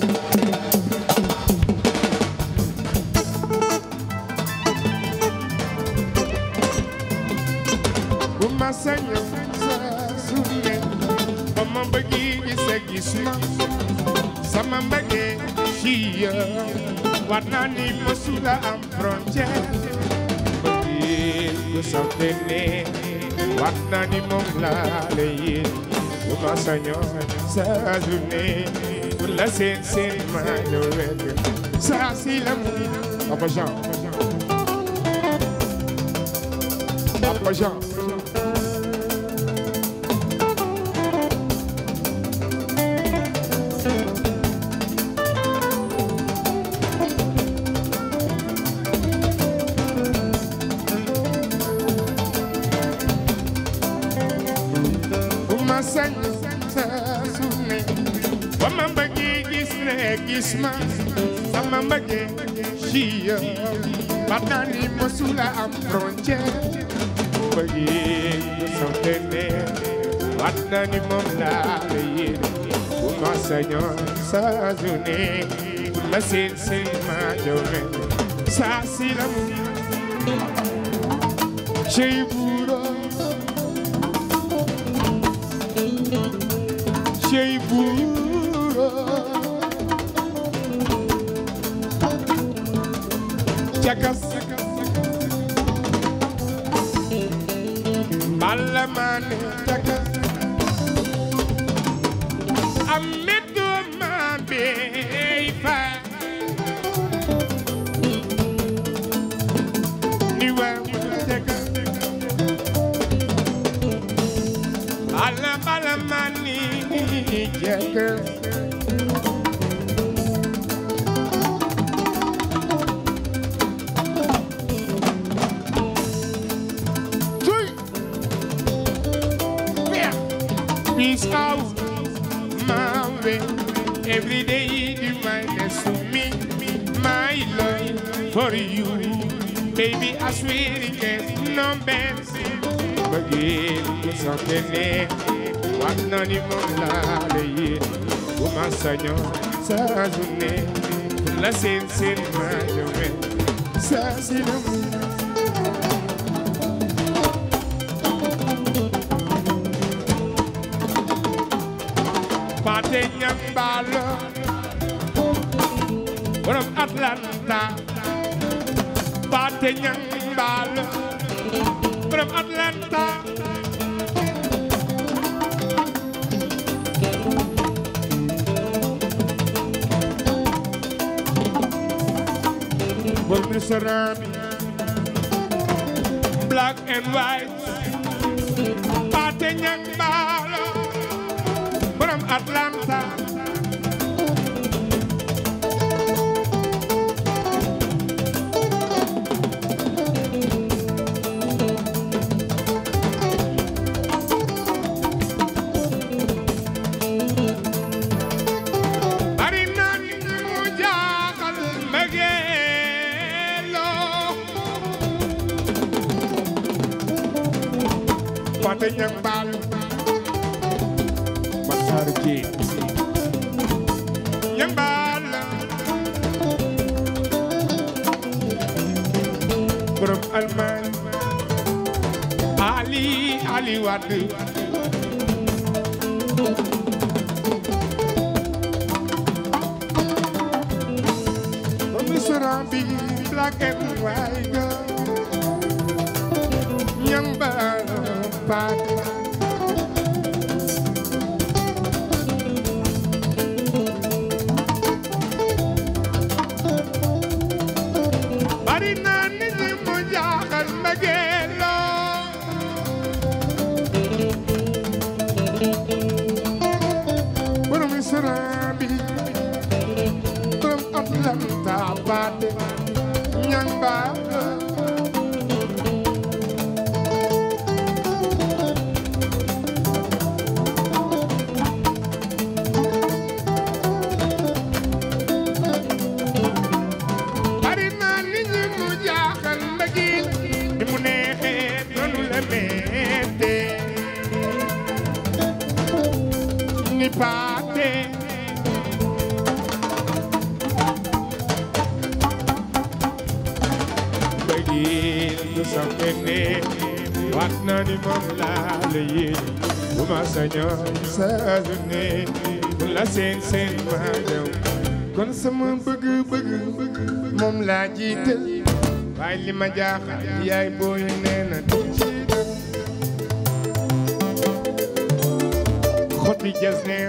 bu ma sañoon saa su ne ba ma bëggee gis a gis ma sama mbëggee ci yow war naa ni mësula am frontière bëggee ku safe ne war naa ni moom laa la yéen bu ma sañoon saa su ne pour la seen seen maa la wekk saa si la mu Papa Jean Papa Jean bu ma sañ saa su ne ba ma bëggee gis ne gis ma sama mbëggee ci yow ba naa ni mësula am frontière bëggee ku soxla ne wat naa ni moom laa la yéene bu ma sañoon saa su ne bu la seen seen ma jome saa si la mu cey buuro cey buuro cakas balla mane cakas amedo mabe fa ni wa cakas balla balla mani cakas Chuy. Yeah. Peace out, my way. Every day you minus to me, my love for you. Baby, I swear it gets no better. Again, something there. What none of them lie. Woman, sanyo, sazune. La sin sin my way. Sazine. Pate Nyambala from Atlanta Pate Nyambala from Atlanta From Mr. Rami Black and white Pate Nyambala from Atlanta. Bari na ni mu jaaxal mbëggeeloo. Pate ñang baal Matar Jéen ñang baal borom Almaañ Ali Ali Wade Commissioner bi black and white girl ñang baal Pate bari na nit ñi mu jaaxal mbëggeeloo borom Isra bi borom Atlanta baate ñang baa bari na nit ñi mu jaaxal mbëggeel ni mu neexee noonu la mettee ni paate yéen du sax benn waat naa ni moom laa la yéen bu ma sañoon saa su ne bu la seen seen maa dew kon sama bëgg-bëgg moom laa jiital waaye li ma jaaxal yaay booy nee na du ci dem xotti jas neex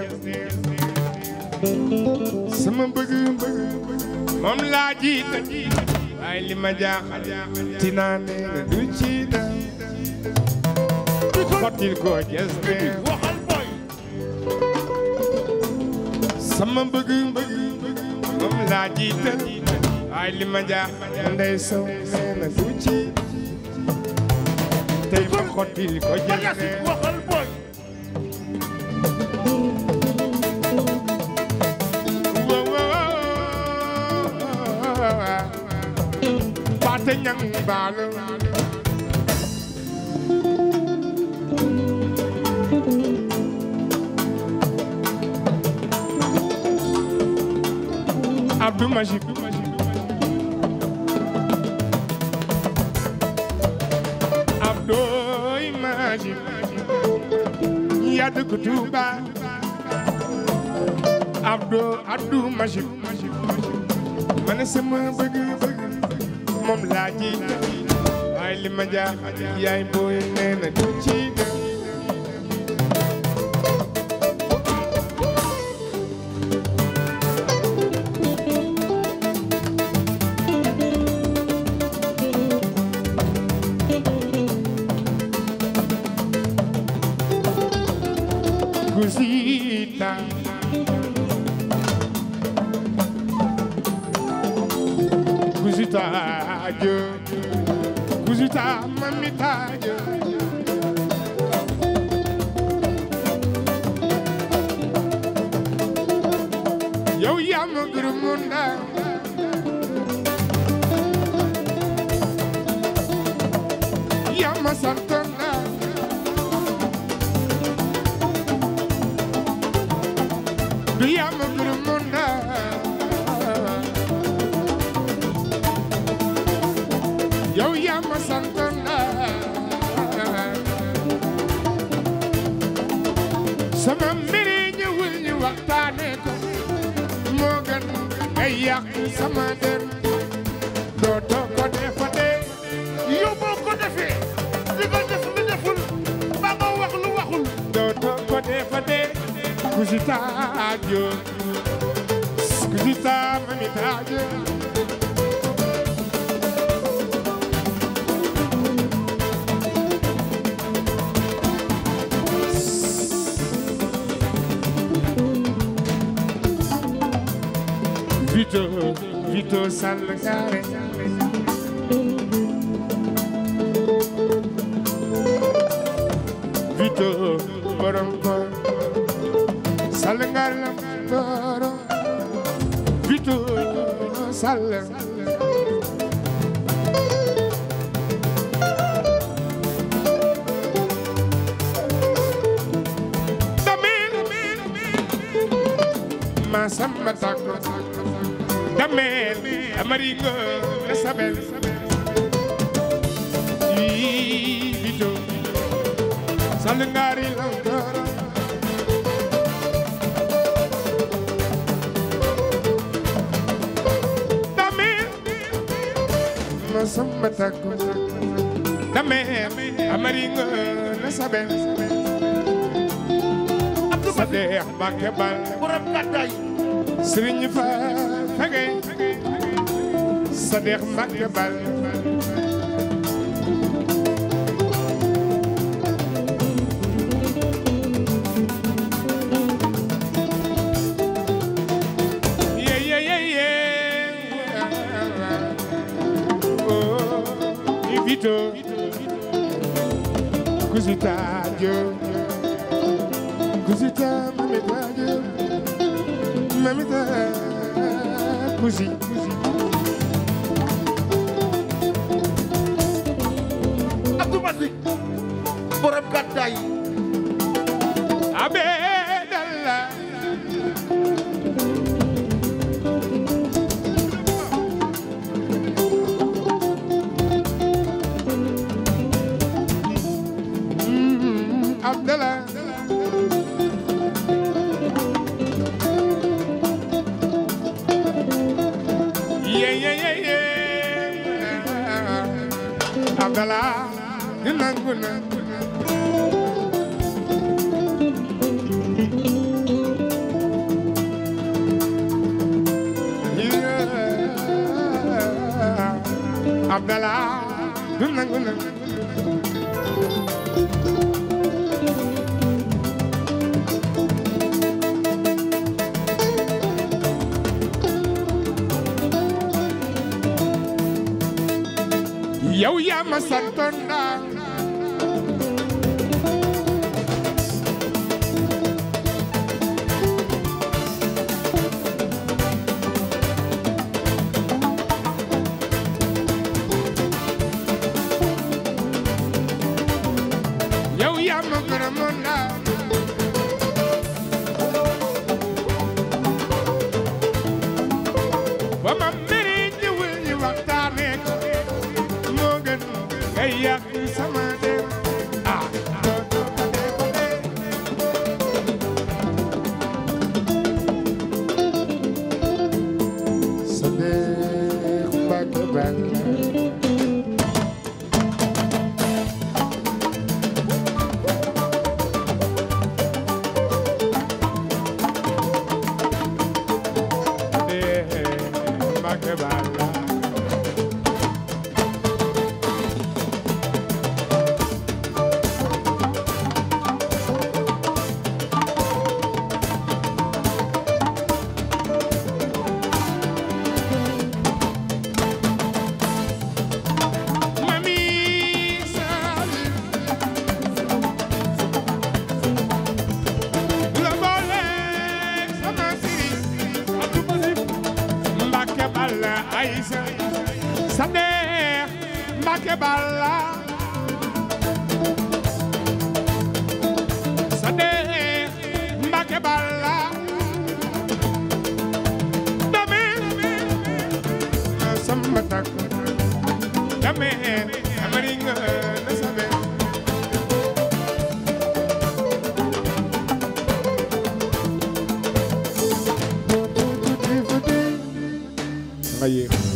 sama bëgg-bëgg moom laa jiital waaye li ma jaaxal tinaa nee na du ci dem xottil ko jas neex waxal boy sama bëgg-bëgg moom laa jiital waaye li ma jaaxal ndey sow nee na du ci tey ma xottil ko jas Magassi neex waxal boy Paate ñang baalo Abdou Majib Abdou Majib yaa dëkk Tuuba Abdou Abdou Majib ma ne sama bëgg-bëgg moom laa ji waaye li ma jaaxal yaay booy nee na du ci dem Gusita Gusita jo Gusita mamita jo Yow yaa ma gërëm mu ndaw yaa ma sant ndaw du yaa ma gërëm mu ndaw yow yaa ma sant ndaw sama mbiri ñëwul ñu waxtaane ko moo gën ngay yàq sama der dootoo ko defate yow boo ko defee li nga def lu deful ba nga wax lu waxul dootoo ko defate kusita jo kusita mamita jo Vito, Vito Salgare Vito borom ko Salgare la borom Vito Sall Damel Masamba Takko Damel Amaringo Sabel Yi Vito Salngari Lankara Damel Masamba Takko Damel Amaringo Sabel Abdou Massi Sadex Mbacke Bal borom gàddaay Sëriñ fa fege Sadex Mbacke Bal ye ye ye ye oh invito Kuzita jo Kuzita mamita jo mamita kuzi Abdou Massi borom gàddaay abe dalla Abdallah di nangu na Yeah. Abdallah di nangu na yow yaa ma santoon naa yow yaa ma gërëmoon naa ba ma mere ñëwul ñu waxtaanee ko moo gën ngay yàq sama der ah doo doo ko dee ko dee sa dee Mbàkke Bàlla dee Mbàkke Bàlla Mami Sali la boole sama siri Abdou Basir Mbàkke Balla Aysa Sadex Mbàkke Balla Sadex Mbàkke Balla dame na samba tak dame amari nga na sabe nga yéex